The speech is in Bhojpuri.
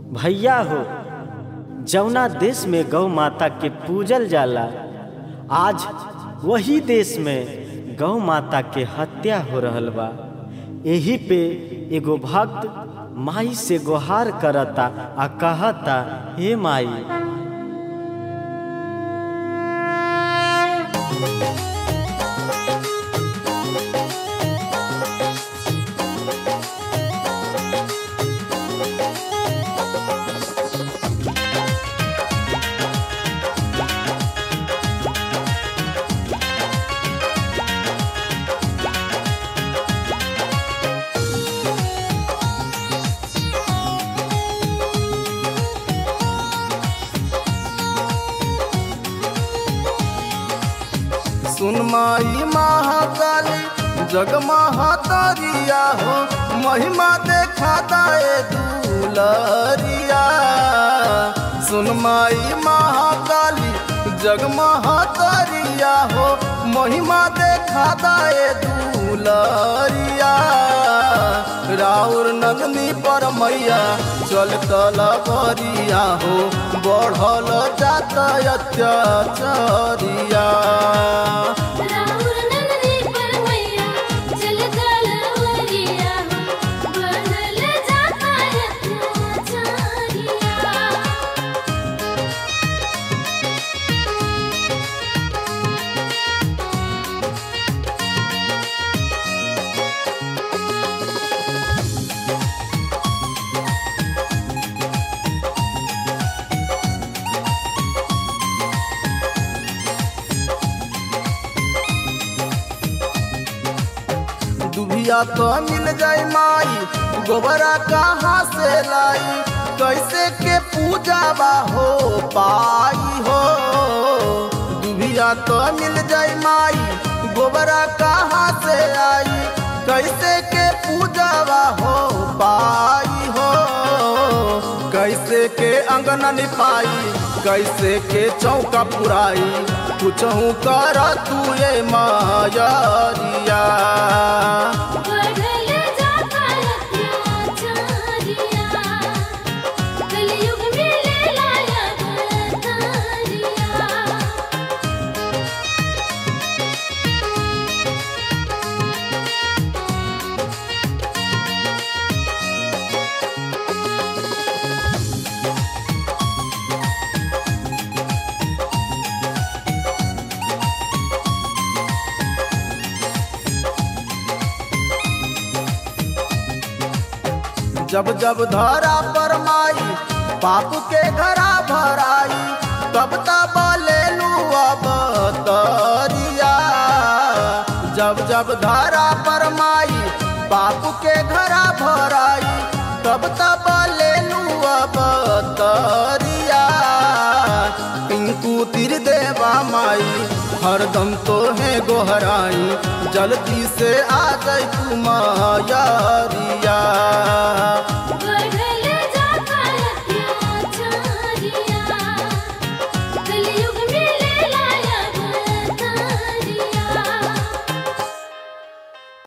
भैया हो जौना देश में गौ माता के पूजल जाला आज वही देश में गौ माता के हत्या हो रहल बा एही पे एगो भक्त माई से गुहार करता आ कहता हे माई सुन माई महाकाली जग महातारिया हो महिमा देखा दाए दुलरिया सुन माई महाकाली जग महातारिया हो महिमा देखा दाए दुलरिया राउर नंदनी पर मैया चल तलबरिया हो बढ़ल जाता अत्याचारिया राहुल नंदनी पर मैया चल तलवरिया बनल जाता अत्याचारिया दुभिया तो मिल जाई माई गोबरा कहाँ से लाई कैसे के पूजा बा हो पाई हो दुभिया तो मिल जाई माई गोबरा कहाँ से आई कैसे के पूजा बा हो पाई हो कैसे के अंगना निपाई कैसे के चौका पुराई कुछहू कर तू ये मायरिया बढ़ल जाता अत्याचारिया कलयुग में ले लाया अवतारिया जब जब धरा पर माई पाप के घरा भराई तब तब ले लू अब तरिया जब जब धरा पर माई पाप के घरा भराई तब तब ले लू अब तरिया पिंकू तिर देवा माई हरदम तो है गोहराई जल्दी से आ जाई तू मायरिया